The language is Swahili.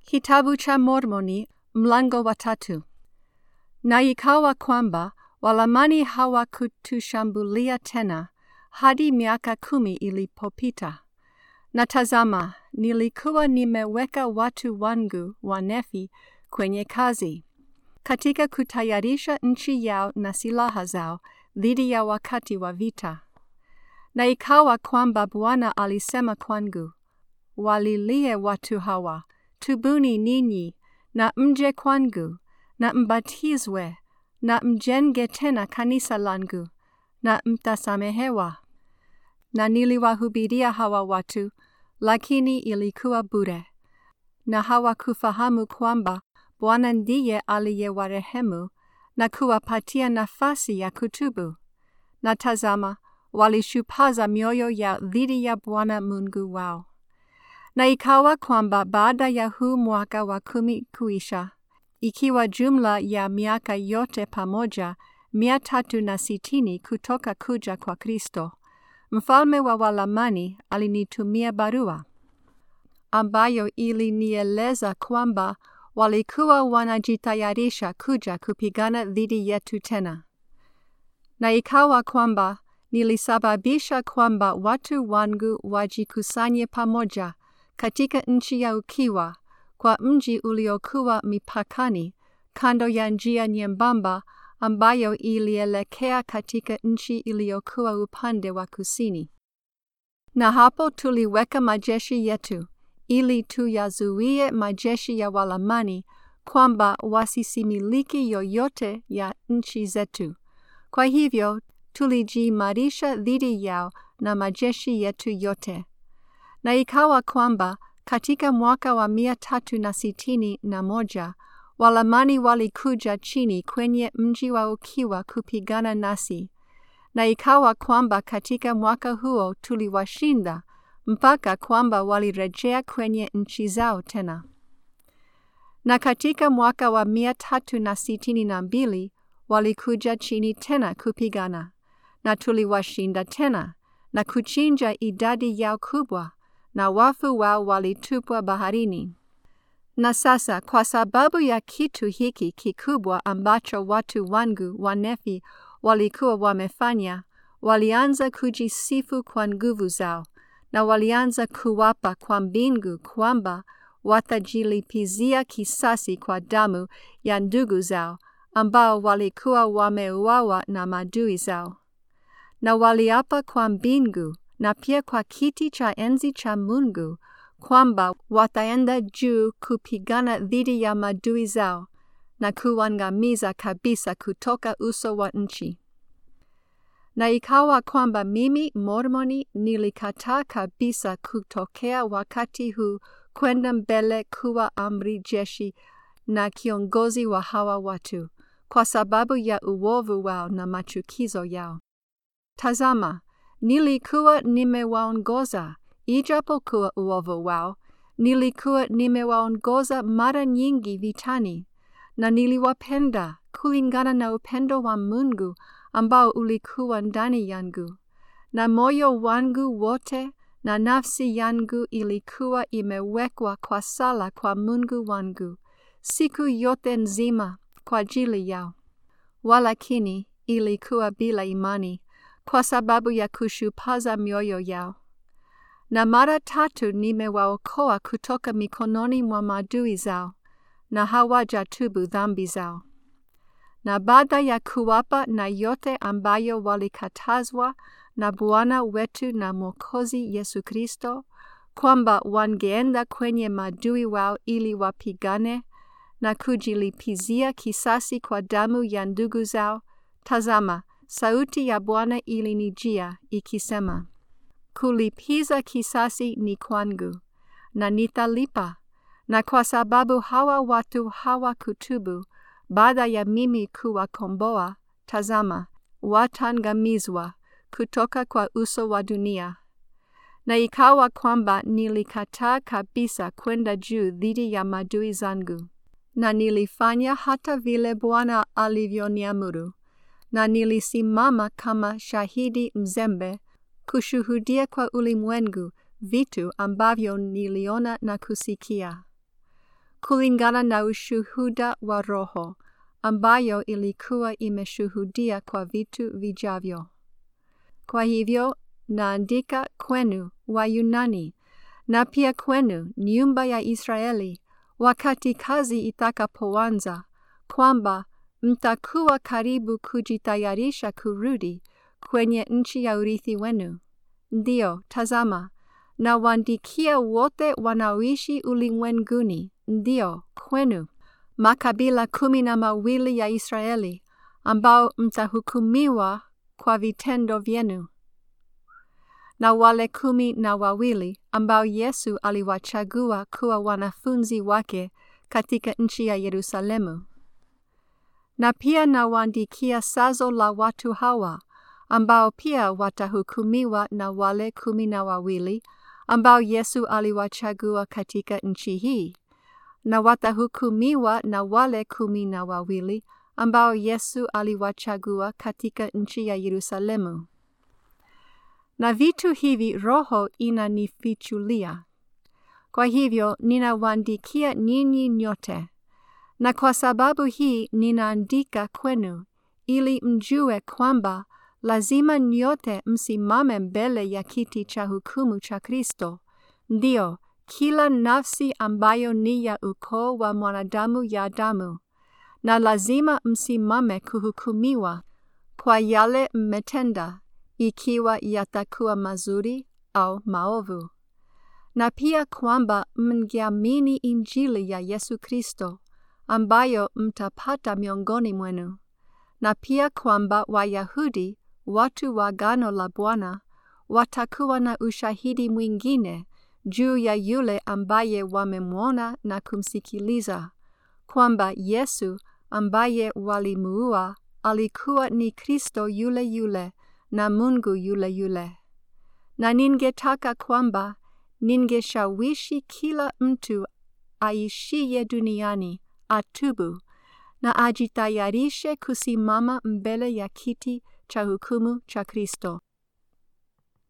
Kitabu cha Mormoni mlango wa tatu. Na ikawa kwamba Walamani hawakutushambulia tena hadi miaka kumi ilipopita. Na tazama, nilikuwa nimeweka watu wangu Wanefi kwenye kazi katika kutayarisha nchi yao na silaha zao dhidi ya wakati wa vita. Na ikawa kwamba Bwana alisema kwangu, walilie watu hawa, tubuni ninyi na mje kwangu na mbatizwe na mjenge tena kanisa langu na mtasamehewa. Na niliwahubiria hawa watu, lakini ilikuwa bure, na hawakufahamu kwamba Bwana ndiye aliyewarehemu na kuwapatia nafasi ya kutubu. Na tazama, walishupaza mioyo yao dhidi ya Bwana Mungu wao. Na ikawa kwamba baada ya huu mwaka wa kumi kuisha, ikiwa jumla ya miaka yote pamoja mia tatu na sitini kutoka kuja kwa Kristo, mfalme wa Walamani alinitumia barua ambayo ilinieleza kwamba walikuwa wanajitayarisha kuja kupigana dhidi yetu tena. Na ikawa kwamba nilisababisha kwamba watu wangu wajikusanye pamoja katika nchi ya ukiwa kwa mji uliokuwa mipakani kando ya njia nyembamba ambayo ilielekea katika nchi iliyokuwa upande wa kusini. Na hapo tuliweka majeshi yetu ili tuyazuie majeshi ya Walamani kwamba wasisimiliki yoyote ya nchi zetu. Kwa hivyo tulijiimarisha dhidi yao na majeshi yetu yote. Na ikawa kwamba katika mwaka wa mia tatu na sitini na moja Walamani walikuja chini kwenye mji wa ukiwa kupigana nasi, na ikawa kwamba katika mwaka huo tuliwashinda mpaka kwamba walirejea kwenye nchi zao tena. Na katika mwaka wa mia tatu na sitini na mbili walikuja chini tena kupigana, na tuliwashinda tena na kuchinja idadi yao kubwa, na wafu wao walitupwa baharini. Na sasa kwa sababu ya kitu hiki kikubwa ambacho watu wangu Wanefi walikuwa wamefanya, walianza kujisifu kwa nguvu zao, na walianza kuwapa kwa mbingu kwamba watajilipizia kisasi kwa damu ya ndugu zao ambao walikuwa wameuawa na madui zao. Na waliapa kwa mbingu na pia kwa kiti cha enzi cha Mungu kwamba wataenda juu kupigana dhidi ya madui zao na kuangamiza kabisa kutoka uso wa nchi. Na ikawa kwamba mimi Mormoni nilikataa kabisa kutokea wakati huu kwenda mbele kuwa amri jeshi na kiongozi wa hawa watu kwa sababu ya uovu wao na machukizo yao. Tazama, nilikuwa nimewaongoza ijapokuwa uovu wao, nilikuwa nimewaongoza mara nyingi vitani, na niliwapenda kulingana na upendo wa Mungu ambao ulikuwa ndani yangu, na moyo wangu wote na nafsi yangu ilikuwa imewekwa kwa sala kwa Mungu wangu siku yote nzima kwa ajili yao. Walakini ilikuwa bila imani kwa sababu ya kushupaza mioyo yao. Na mara tatu nimewaokoa kutoka mikononi mwa maadui zao, na hawajatubu dhambi zao. Na baada ya kuwapa na yote ambayo walikatazwa na Bwana wetu na Mwokozi Yesu Kristo, kwamba wangeenda kwenye maadui wao ili wapigane na kujilipizia kisasi kwa damu ya ndugu zao, tazama, sauti ya Bwana ilinijia ikisema, kulipiza kisasi ni kwangu, na nitalipa. Na kwa sababu hawa watu hawakutubu baada ya mimi kuwakomboa, tazama, watangamizwa kutoka kwa uso wa dunia. Na ikawa kwamba nilikataa kabisa kwenda juu dhidi ya madui zangu, na nilifanya hata vile Bwana alivyoniamuru, na nilisimama kama shahidi mzembe kushuhudia kwa ulimwengu vitu ambavyo niliona na kusikia. kulingana na ushuhuda wa Roho ambayo ilikuwa imeshuhudia kwa vitu vijavyo. Kwa hivyo naandika kwenu Wayunani na pia kwenu nyumba ya Israeli, wakati kazi itakapoanza, kwamba mtakuwa karibu kujitayarisha kurudi kwenye nchi ya urithi wenu. Ndiyo, tazama, nawaandikia wote wanaoishi ulimwenguni, ndiyo, kwenu, makabila kumi na mawili ya Israeli, ambao mtahukumiwa kwa vitendo vyenu na wale kumi na wawili ambao Yesu aliwachagua kuwa wanafunzi wake katika nchi ya Yerusalemu. Na pia nawaandikia sazo la watu hawa ambao pia watahukumiwa na wale kumi na wawili ambao Yesu aliwachagua katika nchi hii, na watahukumiwa na wale kumi na wawili ambao Yesu aliwachagua katika nchi ya Yerusalemu. Na vitu hivi Roho inanifichulia. Kwa hivyo ninawaandikia ninyi nyote, na kwa sababu hii ninaandika kwenu, ili mjue kwamba lazima nyote msimame mbele ya kiti cha hukumu cha Kristo, ndiyo kila nafsi ambayo ni ya ukoo wa mwanadamu ya Adamu, na lazima msimame kuhukumiwa kwa yale mmetenda ikiwa yatakuwa mazuri au maovu, na pia kwamba mngeamini Injili ya Yesu Kristo ambayo mtapata miongoni mwenu, na pia kwamba Wayahudi, watu wa agano la Bwana, watakuwa na ushahidi mwingine juu ya yule ambaye wamemwona na kumsikiliza, kwamba Yesu ambaye walimuua alikuwa ni Kristo yule yule na Mungu yule yule. Na ningetaka kwamba ningeshawishi kila mtu aishiye duniani atubu na ajitayarishe kusimama mbele ya kiti cha hukumu cha Kristo.